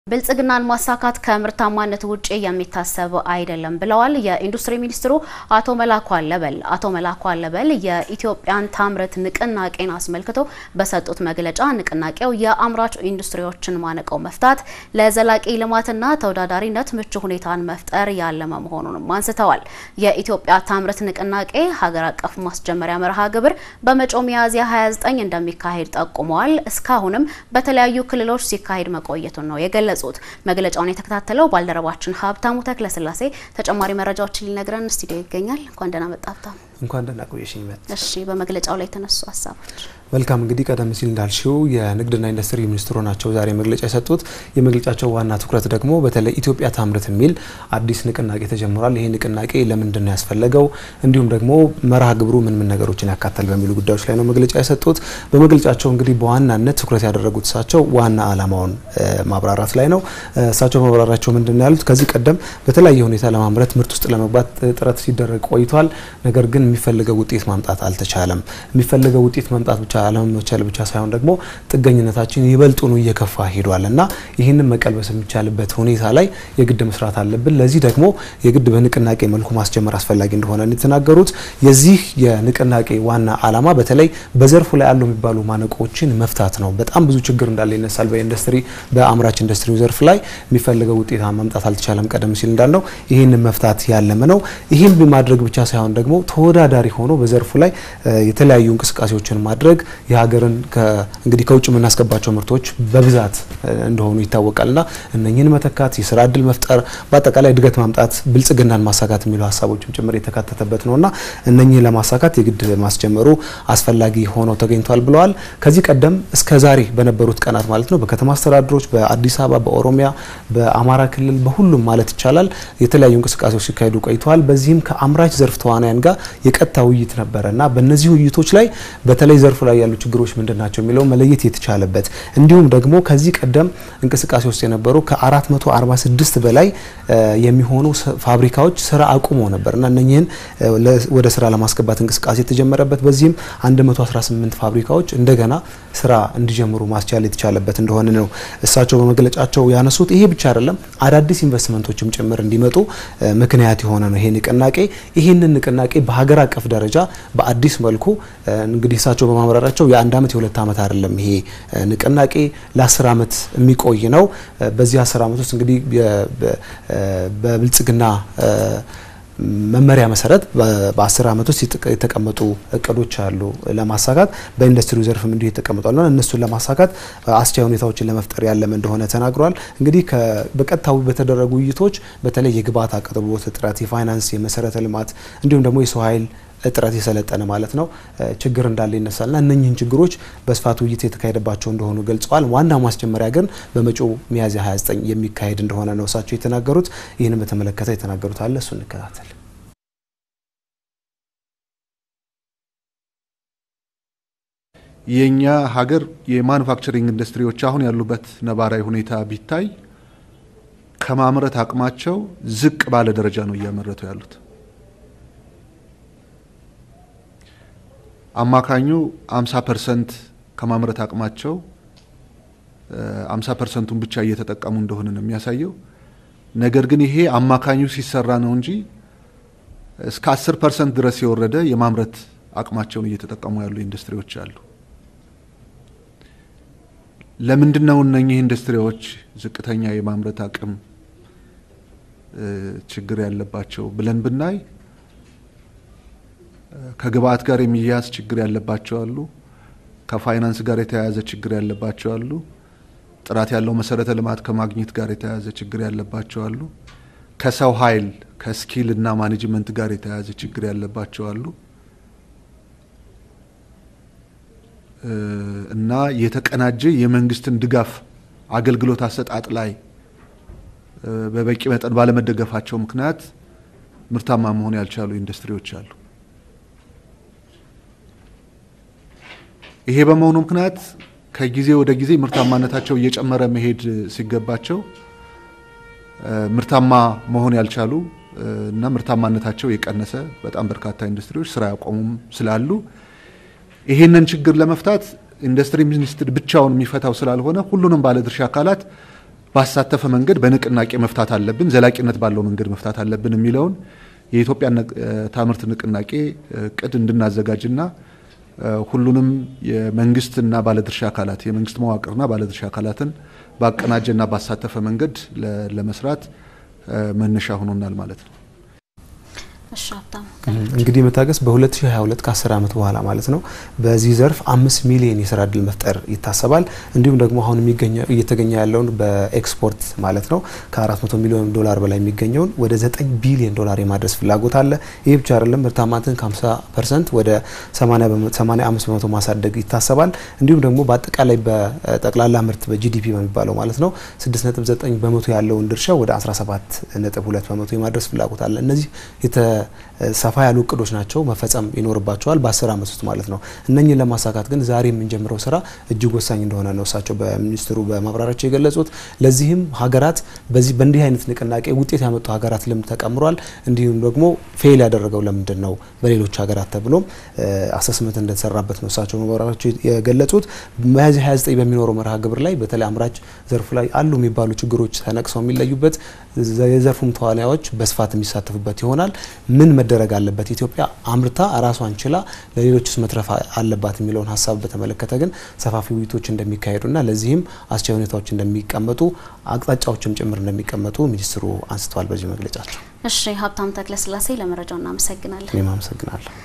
ብልጽግናን ማሳካት ከምርታማነት ውጪ የሚታሰብ አይደለም ብለዋል የኢንዱስትሪ ሚኒስትሩ አቶ መላኩ አለበል። አቶ መላኩ አለበል የኢትዮጵያን ታምርት ንቅናቄን አስመልክቶ በሰጡት መግለጫ ንቅናቄው የአምራች ኢንዱስትሪዎችን ማነቆ መፍታት፣ ለዘላቂ ልማትና ተወዳዳሪነት ምቹ ሁኔታን መፍጠር ያለመ መሆኑንም አንስተዋል። የኢትዮጵያ ታምርት ንቅናቄ ሀገር አቀፍ ማስጀመሪያ መርሃ ግብር በመጪው ሚያዝያ 29 እንደሚካሄድ ጠቁመዋል። እስካሁንም በተለያዩ ክልሎች ሲካሄድ መቆየቱን ነው የገለጹት። መግለጫውን የተከታተለው ባልደረባችን ሀብታሙ ተክለስላሴ ተጨማሪ መረጃዎችን ሊነግረን ስቱዲዮ ይገኛል። እንኳን ደህና መጣ ሀብታሙ። እንኳን ደህና ቆየሽኝ። እሺ፣ በመግለጫው ላይ የተነሱ ሀሳቦች መልካም እንግዲህ ቀደም ሲል እንዳልሽው የንግድና ኢንዱስትሪ ሚኒስትሩ ናቸው ዛሬ መግለጫ የሰጡት። የመግለጫቸው ዋና ትኩረት ደግሞ በተለይ ኢትዮጵያ ታምርት የሚል አዲስ ንቅናቄ ተጀምሯል። ይሄ ንቅናቄ ለምንድን ነው ያስፈለገው፣ እንዲሁም ደግሞ መርሃ ግብሩ ምን ምን ነገሮችን ያካተል በሚሉ ጉዳዮች ላይ ነው መግለጫ የሰጡት። በመግለጫቸው እንግዲህ በዋናነት ትኩረት ያደረጉት እሳቸው ዋና ዓላማውን ማብራራት ላይ ነው። እሳቸው ማብራራቸው ምንድን ነው ያሉት፣ ከዚህ ቀደም በተለያየ ሁኔታ ለማምረት ምርት ውስጥ ለመግባት ጥረት ሲደረግ ቆይቷል። ነገር ግን የሚፈልገው ውጤት ማምጣት አልተቻለም። የሚፈልገው ውጤት ማምጣት ብቻ አለመቻል ብቻ ሳይሆን ደግሞ ጥገኝነታችን ይበልጡኑ እየከፋ ሄዷል እና ይህንን መቀልበስ የሚቻልበት ሁኔታ ላይ የግድ መስራት አለብን። ለዚህ ደግሞ የግድ በንቅናቄ መልኩ ማስጀመር አስፈላጊ እንደሆነ የተናገሩት የዚህ የንቅናቄ ዋና ዓላማ በተለይ በዘርፉ ላይ ያሉ የሚባሉ ማነቆችን መፍታት ነው። በጣም ብዙ ችግር እንዳለ ይነሳል። በኢንዱስትሪ በአምራች ኢንዱስትሪው ዘርፍ ላይ የሚፈልገው ውጤት ማምጣት አልተቻለም። ቀደም ሲል እንዳልነው ይህንን መፍታት ያለመ ነው። ይህን ማድረግ ብቻ ሳይሆን ደግሞ ተወዳዳሪ ሆኖ በዘርፉ ላይ የተለያዩ እንቅስቃሴዎችን ማድረግ የሀገርን እንግዲህ ከውጭ የምናስገባቸው ምርቶች በብዛት እንደሆኑ ይታወቃልና እነኝህን መተካት፣ የስራ እድል መፍጠር፣ በአጠቃላይ እድገት ማምጣት፣ ብልጽግናን ማሳካት የሚሉ ሀሳቦችም ጭምር የተካተተበት ነውና እነኝህን ለማሳካት የግድ ማስጀመሩ አስፈላጊ ሆነው ተገኝቷል ብለዋል። ከዚህ ቀደም እስከ ዛሬ በነበሩት ቀናት ማለት ነው በከተማ አስተዳደሮች፣ በአዲስ አበባ፣ በኦሮሚያ፣ በአማራ ክልል በሁሉም ማለት ይቻላል የተለያዩ እንቅስቃሴዎች ሲካሄዱ ቆይተዋል። በዚህም ከአምራች ዘርፍ ተዋናያን ጋር የቀጥታ ውይይት ነበረ እና በእነዚህ ውይይቶች ላይ በተለይ ዘርፉ ላይ ያሉ ችግሮች ምንድን ናቸው የሚለው መለየት የተቻለበት እንዲሁም ደግሞ ከዚህ ቀደም እንቅስቃሴ ውስጥ የነበሩ ከ446 በላይ የሚሆኑ ፋብሪካዎች ስራ አቁመው ነበር እና እነኚህን ወደ ስራ ለማስገባት እንቅስቃሴ የተጀመረበት በዚህም 118 ፋብሪካዎች እንደገና ስራ እንዲጀምሩ ማስቻል የተቻለበት እንደሆነ ነው እሳቸው በመግለጫቸው ያነሱት። ይሄ ብቻ አይደለም፣ አዳዲስ ኢንቨስትመንቶችም ጭምር እንዲመጡ ምክንያት የሆነ ነው ይሄ ንቅናቄ። ይህንን ንቅናቄ በሀገር አቀፍ ደረጃ በአዲስ መልኩ እንግዲህ እሳቸው በማምራራቸው የአንድ አመት የሁለት አመት አይደለም። ይሄ ንቅናቄ ለአስር አመት የሚቆይ ነው። በዚህ አስር አመት ውስጥ እንግዲህ በብልጽግና መመሪያ መሰረት በአስር አመት ውስጥ የተቀመጡ እቅዶች አሉ ለማሳካት በኢንዱስትሪው ዘርፍም እንዲሁ የተቀመጧል ና እነሱን ለማሳካት አስቻይ ሁኔታዎችን ለመፍጠር ያለመ እንደሆነ ተናግሯል። እንግዲህ በቀጥታዊ በተደረጉ ውይይቶች በተለይ የግብዓት አቅርቦት እጥረት፣ የፋይናንስ፣ የመሰረተ ልማት እንዲሁም ደግሞ የሰው ኃይል እጥረት የሰለጠነ ማለት ነው ችግር እንዳለ ይነሳልና እነኚህን ችግሮች በስፋት ውይይት የተካሄደባቸው እንደሆኑ ገልጸዋል። ዋና ማስጀመሪያ ግን በመጪው ሚያዝያ 29 የሚካሄድ እንደሆነ ነው እሳቸው የተናገሩት። ይህንን በተመለከተ የተናገሩት አለ፣ እሱ እንከታተል። የኛ ሀገር የማኑፋክቸሪንግ ኢንዱስትሪዎች አሁን ያሉበት ነባራዊ ሁኔታ ቢታይ ከማምረት አቅማቸው ዝቅ ባለ ደረጃ ነው እያመረቱ ያሉት። አማካኙ 50 ፐርሰንት ከማምረት አቅማቸው 50 ፐርሰንቱን ብቻ እየተጠቀሙ እንደሆነ ነው የሚያሳየው። ነገር ግን ይሄ አማካኙ ሲሰራ ነው እንጂ እስከ 10 ፐርሰንት ድረስ የወረደ የማምረት አቅማቸውን እየተጠቀሙ ያሉ ኢንዱስትሪዎች አሉ። ለምንድን ነው እነኚህ ኢንዱስትሪዎች ዝቅተኛ የማምረት አቅም ችግር ያለባቸው ብለን ብናይ ከግብአት ጋር የሚያያዝ ችግር ያለባቸው አሉ። ከፋይናንስ ጋር የተያያዘ ችግር ያለባቸው አሉ። ጥራት ያለው መሰረተ ልማት ከማግኘት ጋር የተያያዘ ችግር ያለባቸው አሉ። ከሰው ኃይል ከስኪል እና ማኔጅመንት ጋር የተያያዘ ችግር ያለባቸው አሉ እና የተቀናጀ የመንግስትን ድጋፍ አገልግሎት አሰጣጥ ላይ በበቂ መጠን ባለመደገፋቸው ምክንያት ምርታማ መሆን ያልቻሉ ኢንዱስትሪዎች አሉ። ይሄ በመሆኑ ምክንያት ከጊዜ ወደ ጊዜ ምርታማነታቸው እየጨመረ መሄድ ሲገባቸው ምርታማ መሆን ያልቻሉ እና ምርታማነታቸው የቀነሰ በጣም በርካታ ኢንዱስትሪዎች ስራ ያቆሙም ስላሉ ይሄንን ችግር ለመፍታት ኢንዱስትሪ ሚኒስትር ብቻውን የሚፈታው ስላልሆነ ሁሉንም ባለድርሻ አካላት ባሳተፈ መንገድ በንቅናቄ መፍታት አለብን፣ ዘላቂነት ባለው መንገድ መፍታት አለብን የሚለውን የኢትዮጵያ ታምርት ንቅናቄ እቅድ እንድናዘጋጅና ሁሉንም የመንግስትና ባለድርሻ አካላት የመንግስት መዋቅርና ባለድርሻ አካላትን ባቀናጀና ባሳተፈ መንገድ ለመስራት መነሻ ሆኖናል ማለት ነው። እሺ ሀብታሙ እንግዲህ መታገስ በ2022 ከ10 ዓመት በኋላ ማለት ነው በዚህ ዘርፍ አምስት ሚሊዮን የስራ እድል መፍጠር ይታሰባል። እንዲሁም ደግሞ አሁን እየተገኘ ያለውን በኤክስፖርት ማለት ነው ከ400 ሚሊዮን ዶላር በላይ የሚገኘውን ወደ 9 ቢሊዮን ዶላር የማድረስ ፍላጎት አለ። ይህ ብቻ አይደለም፣ ምርታማነትን ከ50 ፐርሰንት ወደ 85 በመቶ ማሳደግ ይታሰባል። እንዲሁም ደግሞ በአጠቃላይ በጠቅላላ ምርት በጂዲፒ በሚባለው ማለት ነው 6.9 በመቶ ያለውን ድርሻ ወደ 17.2 በመቶ የማድረስ ፍላጎት አለ። እነዚህ ሰፋ ያሉ እቅዶች ናቸው፣ መፈጸም ይኖርባቸዋል በአስር ዓመት ውስጥ ማለት ነው። እነኝህን ለማሳካት ግን ዛሬ የምንጀምረው ስራ እጅግ ወሳኝ እንደሆነ ነው እሳቸው በሚኒስትሩ በማብራሪያቸው የገለጹት። ለዚህም ሀገራት በዚህ በእንዲህ አይነት ንቅናቄ ውጤት ያመጡ ሀገራት ልምድ ተቀምሯል። እንዲሁም ደግሞ ፌል ያደረገው ለምንድን ነው በሌሎች ሀገራት ተብሎም አሰስመንት እንደተሰራበት ነው እሳቸው ማብራሪያቸው የገለጹት። ሚያዝያ 29 በሚኖረው መርሃ ግብር ላይ በተለይ አምራች ዘርፉ ላይ አሉ የሚባሉ ችግሮች ተነቅሰው የሚለዩበት የዘርፉም ተዋናዮች በስፋት የሚሳተፉበት ይሆናል። ምን መደረግ አለበት፣ ኢትዮጵያ አምርታ ራሷን ችላ ለሌሎችስ መትረፍ አለባት የሚለውን ሀሳብ በተመለከተ ግን ሰፋፊ ውይይቶች እንደሚካሄዱና ለዚህም አስቻይ ሁኔታዎች እንደሚቀመጡ አቅጣጫዎችም ጭምር እንደሚቀመጡ ሚኒስትሩ አንስተዋል በዚህ መግለጫቸው። እሺ ሀብታሙ ተክለስላሴ ለመረጃው እናመሰግናለን። እኔም አመሰግናለሁ።